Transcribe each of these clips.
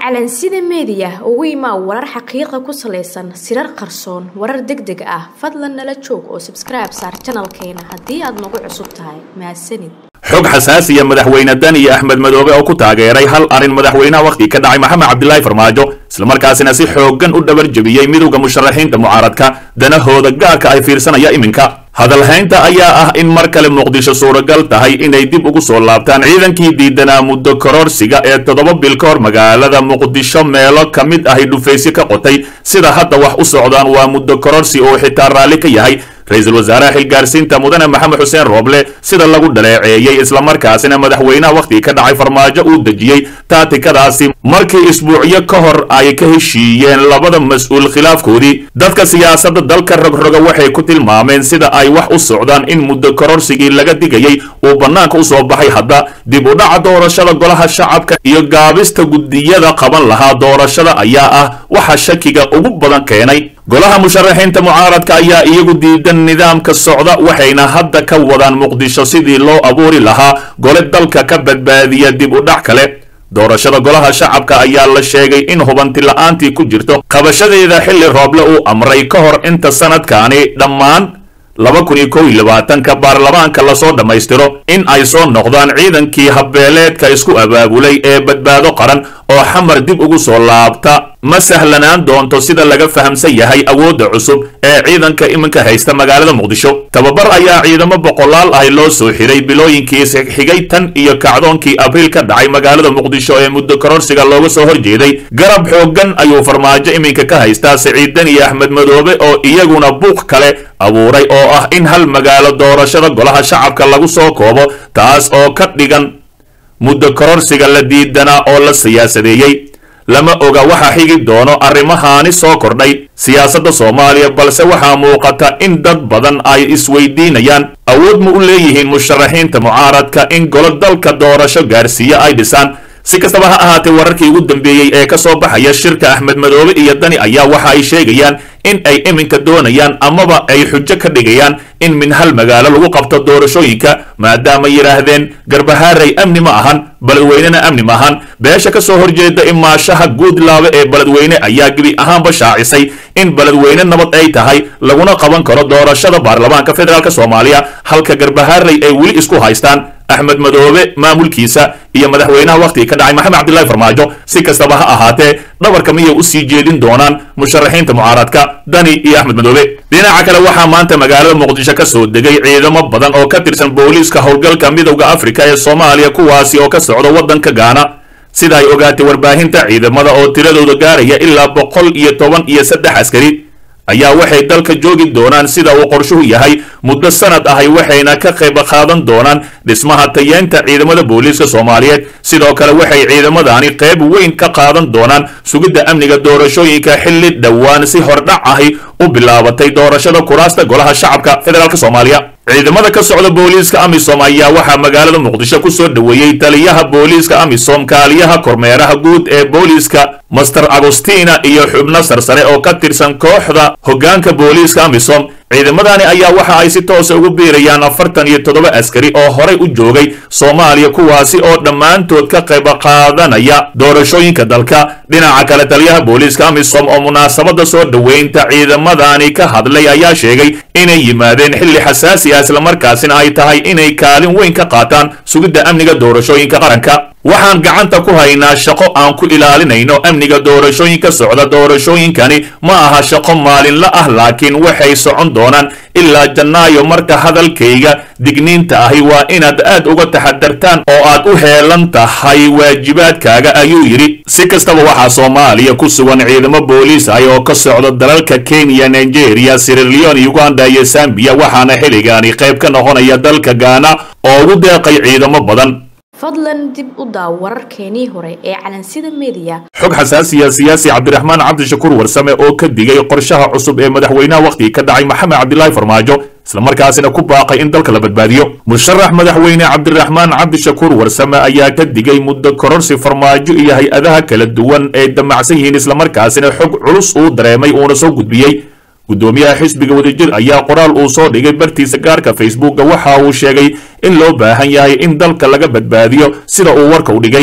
calansida meediya ugu imaa warar xaqiiqa ku salaysan sirar qarsoon warar deg deg ah fadlan nala joog oo sabskribe saar janalkeena haddii aad nagu cusub tahay mahadsanid xog xasaasiya madaxweyne daniyo axmed madoobe oo ku taageeray hal arrin madaxweynaha wakhti ka dhacay maxamed cabdilaahi farmaajo islamarkaasina si xooggan u dhabar jebiyey midowda musharaxiinta mucaaradka danahooda gaarka ay fiirsanaya iminka hadalhaynta ayaa ah in mar kale muqdisho suuragal tahay inay dib ugu soo laabtaan ciidankii diidanaa muddo kororsiga ee toddoba bil ka hor magaalada muqdisho meelo ka mid ahay dhufaysyo ka qotay sida hadda wax u socdaan waa muddo kororsi oo xitaa raalli ka yahay ra-iisul wasaaraha xilgaarsiinta mudane maxamed xuseen rooble sida lagu dhaleeceeyey islamarkaasina madaxweynaha wakhtigii ka dhacay farmaajo uu dejiyey taatikadaasi markii isbuucyo ka hor ay ka heshiiyeen labada mas-uul khilaafkoodii dadka siyaasadda dalka rogroga waxay ku tilmaameen sida ay wax u socdaan in muddo kororsigii laga digayey uu bannaanka u soo baxay hadda dib u dhaca doorashada golaha shacabka iyo gaabista guddiyada qaban lahaa doorashada ayaa ah waxa shakiga ugu badan keenay golaha musharaxiinta mucaaradka ayaa iyagu diidan nidaamka socda waxayna hadda ka wadaan muqdisho sidii loo abuuri lahaa gole dalka ka badbaadiya dib u dhac kale doorashada golaha shacabka ayaa la sheegay in hubanti la-aantii ku jirto qabashadeeda xilli rooble uu amray ka hor inta sanadkaani dhammaan laba kun iyo kow iyo labaatanka baarlamaanka lasoo dhammaystiro in ay soo noqdaan ciidankii habbeeleedka isku abaabulay ee badbaado qaran oo xamar dib ugu soo laabta ma sahlanaan doonto sida laga fahamsan yahay awoodda cusub ee ciidanka iminka haysta magaalada muqdisho tababar ayaa ciidamo boqolaal ahi loo soo xiray bilooyinkii xigay tan iyo kacdoonkii abriil ka dhacay magaalada muqdisho ee muddo kororsiga looga soo horjeeday garab xooggan ayuu farmaajo iminka ka haystaa siciidan iyo axmed madoobe oo iyaguna buuq kale abuuray oo ah in hal magaalo doorashada golaha shacabka lagu soo koobo taas oo ka dhigan muddo kororsiga la diidanaa oo la siyaasadeeyey lama oga waxa xigi doono arrimahaani soo kordhay siyaasadda soomaaliya balse waxaa muuqata in dad badan ay isweydiinayaan awood ma u leeyihiin musharaxiinta mucaaradka in golo dalka doorasho gaarsiiyo ay dhisaan si kastaba ha ahaatee wararkii ugu dambeeyey ee ka soo baxaya shirka axmed madoobe iyo dani ayaa waxa ay sheegayaan in ay iminka doonayaan amaba ay xujo ka dhigayaan in min hal magaalo lagu qabto doorashooyinka maadaama yidhaahdeen garbahaaray amni ma ahan beledweynena amni ma ahan beesha ka soo horjeeda imaashaha guudlaabe ee beledweyne ayaa gebi ahaanba shaacisay in beledweyne nabad ay tahay laguna qaban karo doorashada baarlamaanka federaalk soomaaliya halka garbahaaray ay weli isku haystaan axmed madoobe maamulkiisa iyo madaxweynaha wakhtiga ka dhacay maxamed cabdillahi farmaajo si kastaba ha ahaatee dhabarka miyay u sii jeedin doonaan musharaxiinta mucaaradka dani iyo axmed madoobe dhinaca kale waxaa maanta magaalada muqdisho ka soo degay ciidamo badan oo ka tirsan booliiska howlgalka midowda afrika ee soomaaliya kuwaasi oo ka socda waddanka gaana sida ay ogaatay warbaahinta ciidamada oo tiradooda gaaraya ilaa boqol iyo toban iyo saddex askari ayaa waxay dalka joogi doonaan sida uu qorshuhu yahay muddo sanad ahay waxayna ka qayb qaadan doonaan dhismaha tayeenta ciidamada booliiska soomaaliyeed sidoo kale waxay ciidamadani qayb weyn ka qaadan doonaan sugidda amniga doorashooyinka xilli dhowaan si hordhac ahi u bilaabatay doorashada kuraasta golaha shacabka federaalk soomaaliya ciidamada ka socda booliiska amisom ayaa waxaa magaalada muqdisho ku soo dhoweeyey taliyaha booliiska amisom kaaliyaha kormeeraha guud ee booliiska master agostina iyo xubno sarsare oo ka tirsan kooxda hoggaanka booliiska amisom ciidamadani ayaa waxa ay si toosa ugu biirayaan afartan iyo toddoba askari oo horay u joogay soomaaliya kuwaasi oo dhammaantood ka qayb qaadanaya doorashooyinka dalka dhinaca kale taliyaha booliiska amisom oo munaasabada soo dhoweynta ciidamadani ka hadlay ayaa sheegay inay yimaadeen xilli xasaasi ah islamarkaasina ay tahay inay kaalin weyn ka qaataan sugidda amniga doorashooyinka qaranka waxaan gacanta ku haynaa shaqo aan ku ilaalinayno amniga doorashooyinka socda doorashooyinkani ma aha shaqo maalinla ah laakiin waxay socon doonaan ilaa jannaayo marka hadalkayga digniinta ahi waa inaad aad uga taxadartaan oo aad u heelan tahay waajibaadkaaga ayuu yidhi si kastaba waxaa soomaaliya ku sugan ciidamo booliis ah oo ka socda dalalka kenya nigeria sirilion uganda iyo sambiya waxaana xilligaani qayb ka noqonaya dalka gaana oo ugu deeqay ciidamo badan fadlan dib u daaw wararkeenii hore ee calansida meediya xog xasaasiya siyaasi cabdiraxmaan cabdishakuur warsame oo ka digay qorshaha cusub ee madaxweynaha wakhtiga ka dhacay maxamed cabdilaahi farmaajo islamarkaasina ku baaqay in dalka la badbaadiyo musharax madaxweyne cabdiraxmaan cabdishakuur warsame ayaa ka digay muddo kororsi farmaajo iyo hay-adaha kala duwan ay damacsan yihiin islamarkaasina xog culus uu dareemay uuna soo gudbiyey guddoomiyaha xisbiga wadajir ayaa qoraal uu soo dhigay bartiisa gaarka facebooka waxa uu sheegay in loo baahan yahay in dalka laga badbaadiyo sida uu warka u dhigay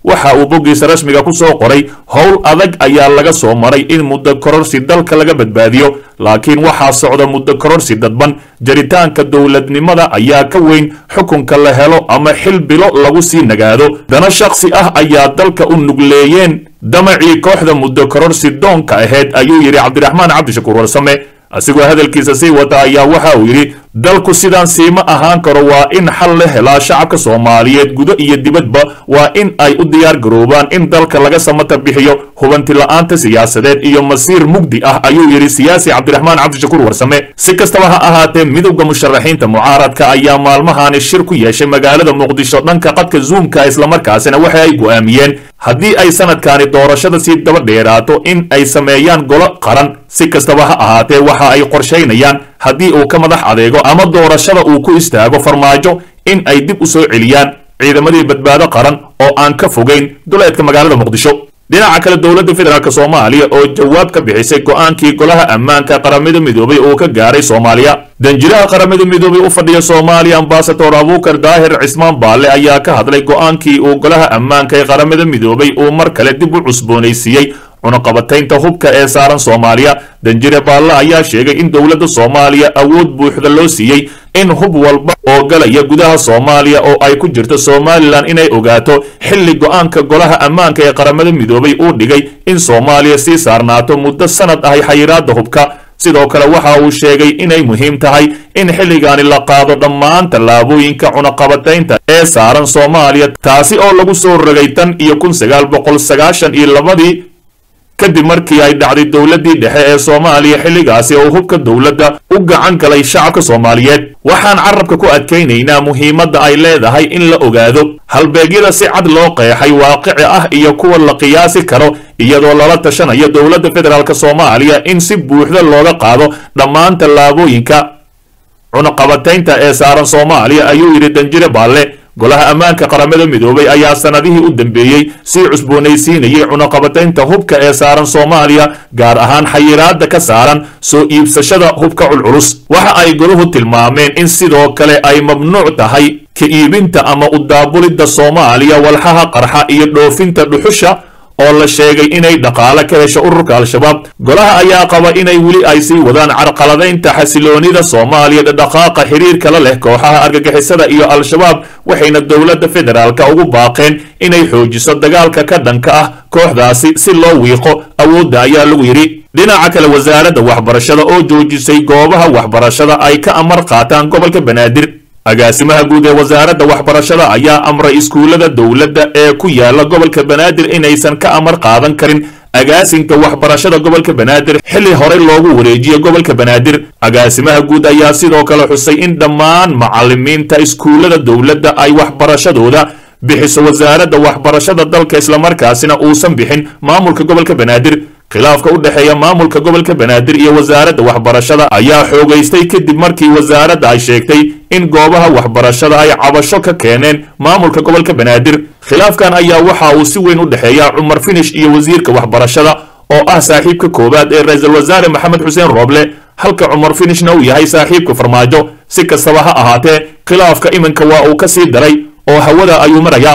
waxa uu boggiisa rasmiga ku soo qoray howl adag ayaa laga soo maray in muddo kororsi dalka laga badbaadiyo laakiin waxaa socda muddo kororsi dadban jaritaanka dowladnimada ayaa ka weyn xukunka la helo ama xil bilo lagu sii nagaado dana shakhsi ah ayaa dalka u nugleeyeen damacii kooxda muddo kororsi doonka ahayd ayuu yidhi cabdiraxmaan cabdishakuur warsame asigoo hadalkiisa sii wata ayaa waxa uu yidhi dalku sidaan siima ahaan karo waa in xal la helaa shacabka soomaaliyeed gudo iyo dibadba waa in ay u diyaar garoobaan in dalka laga samata bixiyo hubanti la-aanta siyaasadeed iyo masiir mugdi ah ayuu yidhi siyaasi cabdiraxmaan cabdishakuur warsame si kastaba ha ahaatee midowda musharaxiinta mucaaradka ayaa maalmahaani shir ku yeeshay magaalada muqdisho dhanka qadka zuumka islamarkaasina waxa ay go'aamiyeen haddii ay sanadkaani doorashada sii daba dheeraato in ay sameeyaan golo qaran si kastaba ha ahaatee waxa ay qorshaynayaan haddii uu ka madax adeego ama doorashada uu ku istaago farmaajo in ay dib u soo celiyaan ciidamadii badbaado qaran oo aan ka fogayn duleedka magaalada muqdisho dhinaca kale dowladda federaalk soomaaliya oo jawaab ka bixisay go'aankii golaha ammaanka qaramada midoobay oo ka gaaray soomaaliya danjiraha qaramada midoobay u fadhiya soomaaliya ambasador abuukar daahir cismaan baalle ayaa ka hadlay go'aankii uu golaha ammaanka ee qaramada midoobay uu mar kale dib u cusboonaysiiyey cunaqabataynta hubka ee saaran soomaaliya danjire baalle ayaa sheegay in dowladda soomaaliya awood buuxda loo siiyey in hub walba oo galaya gudaha soomaaliya oo ay ku jirto somalilan inay ogaato xilli go'aanka golaha ammaanka ee qaramada midoobay uu dhigay in soomaaliya sii saarnaato muddo sanad ahay xayiraadda hubka sidoo kale waxa uu sheegay inay muhiim tahay in xilligaani la qaado dhammaan tallaabooyinka cunaqabataynta ee saaran soomaaliya taasi oo lagu soo rogay tan iyo kun sagaal boqol sagaashan iyo labadii kadib markii ay dhacday dowladdii dhexe ee soomaaliya xilligaasi oo hubka dowladda u gacan galay shacabka soomaaliyeed waxaan carabka ku adkaynaynaa muhiimadda ay leedahay in la ogaado halbeegyada si cad loo qeexay waaqici ah iyo kuwa la qiyaasi karo iyadoo lala tashanayo dowladda federaalk soomaaliya in si buuxda looga qaado dhammaan tallaabooyinka cunaqabataynta ee saaran soomaaliya ayuu yidhi danjire baalle golaha ammaanka qaramada midoobay ayaa sanadihii u dambeeyey sii cusboonaysiinayay cunaqabataynta hubka ee saaran soomaaliya gaar ahaan xayiraadda ka saaran soo iibsashada hubka culculus waxa ay goluhu tilmaameen in sidoo kale ay mamnuuc tahay ka iibinta ama u daabulidda soomaaliya walxaha qarxa iyo dhoofinta dhuxusha oo la sheegay inay dhaqaale ka hesho ururka al-shabaab golaha ayaa qaba inay weli ay sii wadaan carqaladaynta xasiloonida soomaaliya dhaqaaqa xiriirka la leh kooxaha argagixisada iyo al-shabaab waxayna dowladda federaalka ugu baaqeen inay xoojiso dagaalka ka dhanka ah kooxdaasi si loo wiiqo awoodda ayaa lagu yidhi dhinaca kale wasaaradda waxbarashada oo joojisay goobaha waxbarashada ay ka amar qaataan gobolka banaadir agaasimaha guud ee wasaaradda waxbarashada ayaa amray iskuullada dowladda ee ku yaala gobolka banaadir inaysan ka amar qaadan karin agaasinka waxbarashada gobolka banaadir xilli horey loogu wareejiyo gobolka banaadir agaasimaha guud ayaa sidoo kale xusay in dhammaan macalimiinta iskuullada dowladda ay waxbarashadooda bixiso wasaaradda waxbarashada dalka islamarkaasina uusan bixin maamulka gobolka banaadir khilaafka u dhexeeya maamulka gobolka banaadir iyo wasaaradda waxbarashada ayaa xoogaystay kadib markii wasaaradda ay sheegtay in goobaha waxbarashada ay cabasho ka keeneen maamulka gobolka banaadir khilaafkan ayaa waxa uu si weyn u dhexeeya cumar finish iyo wasiirka waxbarashada oo ah saaxiibka koowaad ee ra-iisul wasaare maxamed xuseen rooble halka cumar finishna uu yahay saaxiibka farmaajo si kastaba ha ahaatee khilaafka iminka waa uu ka sii daray oo hawada ayuu marayaa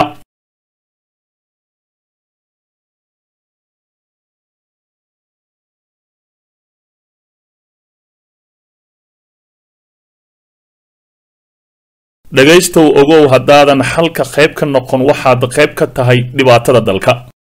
dhegaystow ogow haddaadan xalka qayb ka noqon waxaad qayb ka tahay dhibaatada dalka